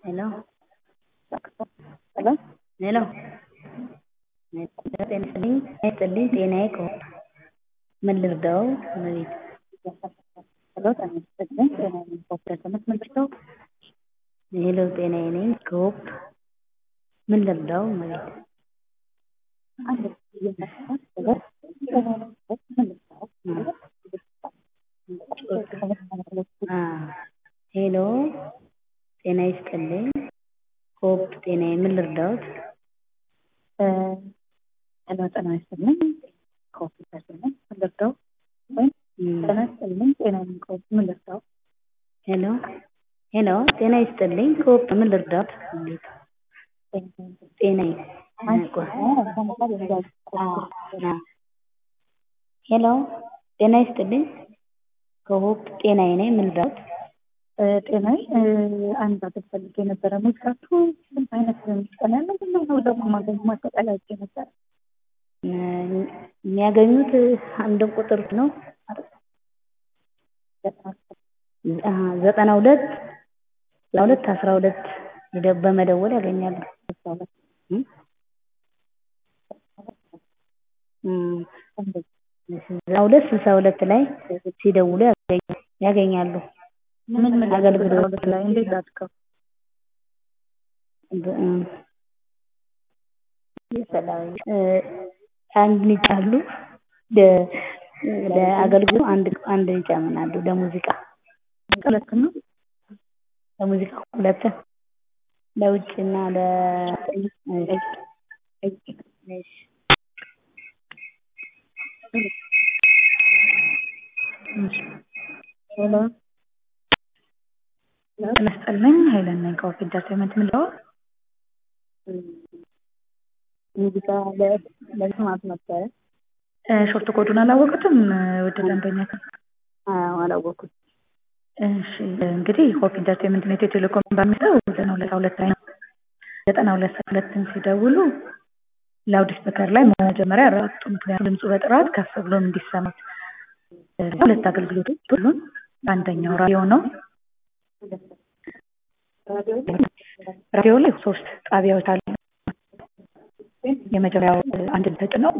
ሄሎ ሄሎ ሄሎ ጤና ይስጥልኝ ይስጥልኝ ጤናዬ ከሆነ ምን ልርዳው እመቤት ሄሎ ጤና ይስጥልኝ ጤናዬ ነኝ ከሆነ ምን ልርዳው ሄሎ ጤናዬ ነኝ ከሆፕ ምን ልርዳው እመቤት አንድ እየመጣ ሄሎ ጤናዬ ነኝ ከሆፕ ምን ልርዳው ሄሎ ጤና ይስጥልኝ ሆፕ ጤናዬ ምን ልርዳዎት ሄሎ ጤና ይስጥልኝ ከሆፕ ምን ልርዳው ወይም ጤና ይስጥልኝ ጤናዬ ነኝ ከሆፕ ምን ልርዳው ሄሎ ሄሎ ጤና ይስጥልኝ ከሆፕ ምን ልርዳዎት እመቤት ጤናዬ ሄሎ ጤና ይስጥልኝ ከሆፕ ጤናዬ ነኝ ምን ልርዳዎት ጤናዬ አንድ አገር ፈልጌ ነበረ ሙዚቃችሁ ስንት አይነት ሙዚቃ ነው ያለው ምንድን ነው ደግሞ ማገኝ ማጠቃለያ አድርጌ ነበረ የሚያገኙት አንድ ቁጥር ነው ዘጠና ሁለት ሁለት አስራ ሁለት በመደወል ያገኛሉ ዘጠና ሁለት ስልሳ ሁለት ላይ ሲደውሉ ያገኛሉ ምን ምን አገልግሎት ላይ እንዴት አድርገው አንድ ይጫሉ ለአገልግሎት አንድ አንድ ይጨምራሉ ለሙዚቃ ሁለት ነው ለሙዚቃ ሁለት ለውጭና ለ ሄሎ ጤና ይስጥልኝ ሄለን ነኝ ከሆፕ ኢንተርቴይንመንት የምለው ሙዚቃ ለመስማት ነበረ ሾርት ኮዱን አላወቁትም ውድ ደንበኛ አላወኩት እሺ እንግዲህ ሆፕ ኢንተርቴይንመንት ነው ኢትዮ ቴሌኮም በሚለው ዘጠና ሁለት ሁለት ላይ ነው ዘጠና ሁለት ሁለትን ሲደውሉ ላውድ ስፒከር ላይ መጀመሪያ ያረጋግጡ ምክንያቱም ድምፁ በጥራት ከፍ ብሎ እንዲሰማት ሁለት አገልግሎቶች ሁሉን አንደኛው ራዲዮ ነው ራዲዮ ላይ ሶስት ጣቢያዎች አሉ የመጀመሪያው አንድ ተጭነው